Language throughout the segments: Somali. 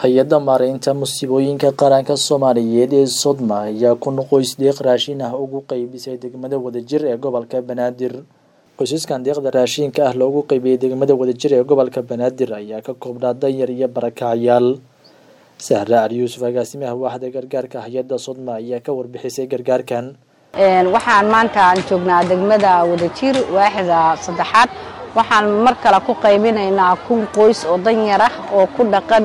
hay-adda maareynta musiibooyinka qaranka soomaaliyeed ee sodma ayaa kun qoys deeq raashin ah ugu qeybisay degmada wadajir ee gobolka banaadir qoysaskan deeqda raashinka ah loogu qeybiyey degmada wadajir ee gobolka banaadir ayaa ka koobnaa danyar iyo barakacyaal sahra ali yuusuf agaasimaha waaxda gargaarka hay-adda sodma ayaa ka warbixisay gargaarkan waxaan maanta aan joognaa degmada wadajir waaxda saddexaad waxaan mar kale ku qaybinaynaa kun qoys oo danyar ah oo ku dhaqan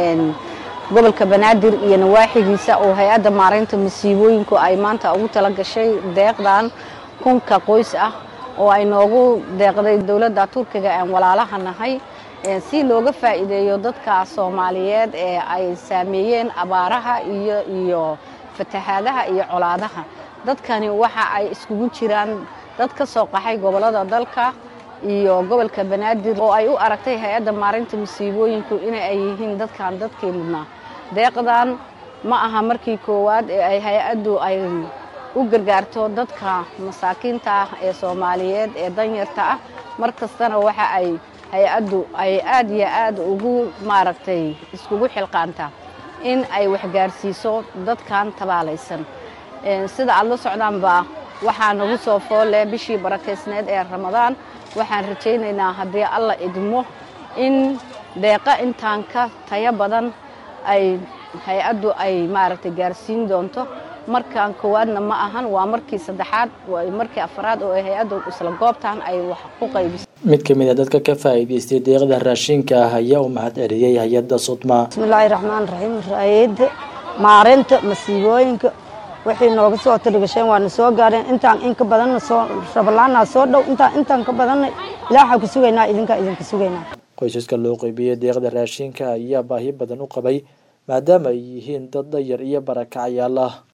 gobolka banaadir iyo nawaaxigiisa oo hay-adda maareynta masiibooyinku ay maanta ugu tala gashay deeqdan kunka qoys ah oo ay noogu deeqday dowladda turkiga aan walaalaha nahay si looga faa'iideeyo dadka soomaaliyeed ee ay saameeyeen abaaraha iyo iyo fatahaadaha iyo colaadaha dadkani waxa ay iskugu jiraan dad ka soo qaxay gobollada dalka iyo gobolka banaadir oo ay u aragtay hay-adda maareynta masiibooyinku ina ay yihiin dadkan dadkii mudnaa deeqdan ma aha markii koowaad ee ay hay-addu ay u gargaarto dadka masaakiinta ah ee soomaaliyeed ee danyarta ah mar kastana waxa ay hay-addu ay aad iyo aad ugu maaragtay iskugu xilqaantaa in ay waxgaarsiiso dadkan tabaalaysan sida aad la socdaanba waxaa nagu soo foolle bishii barakaysneed ee ramadaan waxaan rajaynaynaa haddii alla idmo in deeqa intaan ka tayo badan ay hay-addu ay maaragtay gaarsiin doonto markan koowaadna ma ahan waa markii saddexaad markii afraad oo hay-addu isla goobtan ay wax ku qaybiso mid ka mid a dadka ka faa'iidaystay deeqda raashinka ah ayaa u mahad celiyey hay-adda sodma bismillaahi raxmaan raxiim hay-adda maareynta masiibooyinka waxay nooga soo talagasheen waana soo gaareen intaan in ka badanna soo rabalaanaa soo dhow intaan intaan ka badanna ilaaha ku sugaynaa idinkaa idinka sugaynaa qoysaska loo qeybiyey deeqda raashinka ayaa baahi badan u qabay maadaama ay yihiin dad dayar iyo barakacyaal ah